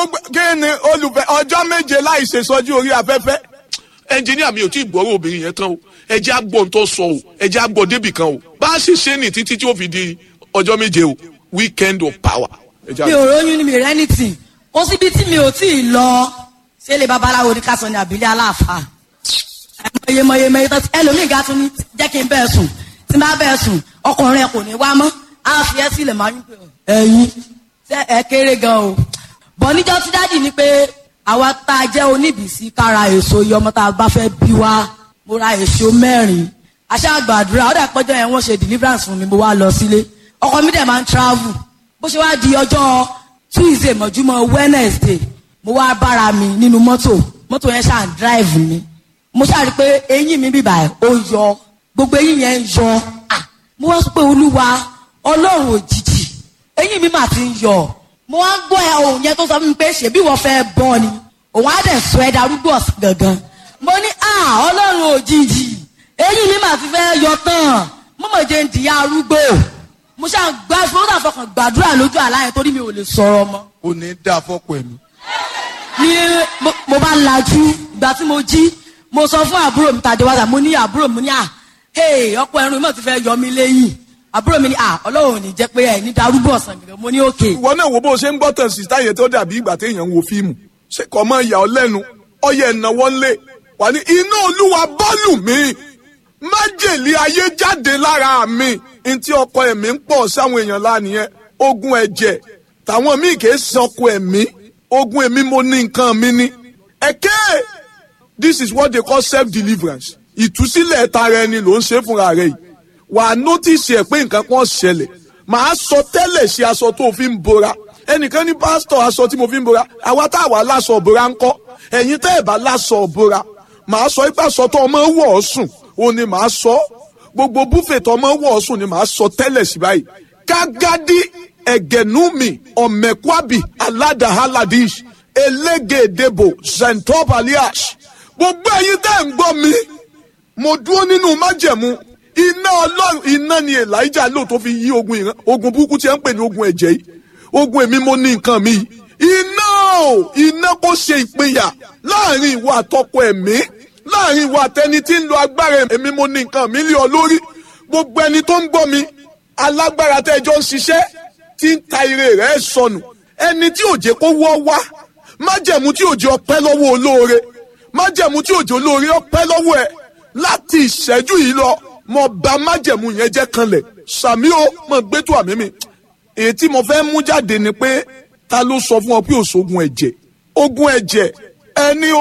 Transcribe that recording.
kí ni olùfẹ́ ọjọ́ méje láì ṣe sọ́jú orí afẹ́fẹ́. ẹnjìníà mi ò tí ì gbọ́rọ̀ obìnrin yẹn tán o ẹ jẹ́ àgbọ̀ tó sọ o ẹ jẹ́ àgbọ̀ débì kan o bá a ṣe ṣe ní títí tí ó fi di ọjọ́ méje o weekend of power. ẹ jẹ́ mi àgbọ̀. ò róyún ni mi rẹ́ ní tì kó síbi tí mi ò tí ì lọ ṣé lè babaláwo ní ká sọ ní àbílẹ̀ aláàfáà mọyemọyemọye tó ti ẹlòmíì ga tún ní jẹ́ kí n bẹ́ẹ̀ sùn tí n bá bẹ́ẹ̀ sùn ọkùnrin ẹ kò ní wá mọ́ á fi ẹ́ sílẹ̀ máa ń pè ọ́ ẹ̀yin ṣé ẹ kéré gan o bọ̀ níjọ́ tí dáàdì ni pé àwa tá a jẹ́ oníbìsí kára èso iye ọmọ tá a bá fẹ́ bí wá mo ra èso mẹ́rin àṣà àgbàdúrà ó dà pọ́jọ́ yẹn wọ́n ṣe deliverance fún mi mo wá lọ sílé ọkọ mi dẹ̀ máa ń travel bó ṣe wá di ọjọ́ tuesday mọ̀júmọ́ wednesday mo wá bára mi nínú mọ́tò mọ́tò yẹn ṣáà ń drive mi mo ṣáà rí i pé eyín mi bíbà ẹ̀ ó yọ gbogbo eyín yẹn ń yọ Ah, mo wá sọ pé olúwa ọlọ́run òjijì eyín mi mà ti ń yọ mo wá ń gbọ́ ẹ ohun yẹn tó sọ fún mi pé ṣèbí wọ́n fẹ́ bọ́ ni òun á dẹ̀ sọ ẹ darúgbó ọ̀sán gangan mo ní à ọlọ́run òjijì eyín mi mà ti fẹ́ yọ tán mo mọ̀ jẹ́ ń dìyà arúgbó mo ṣáà gbá mo ṣáà fọkàn gbàdúrà lójú àlá yẹn torí mi ò lè sọ̀rọ̀ mọ́ kò ní dá fọ́pọ̀ ẹ̀mí. ní mo- mo bá lajú ìgbà tí mo jí mo sọ fún àbúrò mi tàdé wájà mo ní àbúrò mi ní à hey ọkọ ẹrun mi ti fẹ́ yọ mí lẹ́yìn àbúrò mi ní à ọlọ́run ò ní jẹ́ pé ẹ̀ ní darúgbó ọ̀sán gẹ̀gẹ̀ mo ní òkè ìwọ náà wo bó o ṣe ń gbọ́ tàn sí táyé tó dàbí ìgbà téèyàn ń wo fíìmù ṣé kò mọ ìyà ọ lẹ́nu ọyẹ ìnáwó ńlẹ̀ wà ní iná olúwa bọ́ọ̀lù mi májèlé ayé jáde lára mi ntí ọkọ ẹ̀mí ń pọ̀ sáwọn èèyàn lánìyẹn ogun ẹ̀jẹ̀ tàwọn míì kì í sọkọ ẹ̀mí ogun ẹ̀mí mo ní nǹkan mi ní. ẹ̀kẹ́ this is what they call self deliverance ìtúsílẹ̀ tara ẹni ló ń ṣe fúnra rẹ̀ yìí wà á nọ́tìsì ẹ̀ pé nǹkan kan ṣẹlẹ̀ màá sọ tẹ́lẹ̀ ṣe aṣọ tó o fi ń bora ẹnìkan ní pásítọ̀ aṣọ tí mo fi ń bora àwa tá a wà láṣọ òbora ń kọ́ ẹ̀yin tẹ́ ẹ̀ bá láṣọ òbora màá sọ ipá aṣọ tó ọmọ wọ̀ ọ́ sùn òun ni màá sọ gbogbo búfè tó ọmọ wọ̀ ọ́ sùn ni màá sọ tẹ́lẹ̀ sí báyìí kágádí ẹ̀gẹ̀númi ọ̀mẹ̀kwábì aládàhálàdíṣ elégédébò zentopalias gbogbo ẹ̀yin tẹ́ ẹ̀ ń gbọ́ mi mo dúró nínú májẹ̀mú iná ọlọ́run iná ni elijah lò tó fi yí ogun ìran ogun burúkú tí ẹ ń pè ní ogun ẹ̀jẹ̀ yìí ogun èmi mo ní nǹkan mi yìí iná o iná kò ṣe ìpínyà láàrin ìwọ àtọkọ ẹ̀mí láàrin ìwọ àtẹni tí ń lo agbára èmi mo ní nǹkan mi lé ọ lórí gbogbo ẹni tó ń gbọ́ mi alágbára tẹ́jọ́ ń ṣiṣẹ́ tí ń ta ire rẹ̀ sọnù ẹni tí òjé kó wọ́ wá májẹ̀mú tí òjé ọpẹ́ lọ́wọ́ olóore májẹ̀mú tí òjé olóore ọpẹ́ lọ́wọ́ ẹ̀ láti ìṣẹ́jú yìí lọ mo bà májẹ̀mú yẹn jẹ́ kanlẹ̀ sàmí o mo gbé tó àmì mi èyí tí mo fẹ́ mú jáde ni pé ta ló sọ fún ọ pé òṣogun ẹ̀jẹ̀ ogun ẹ̀jẹ̀ ẹni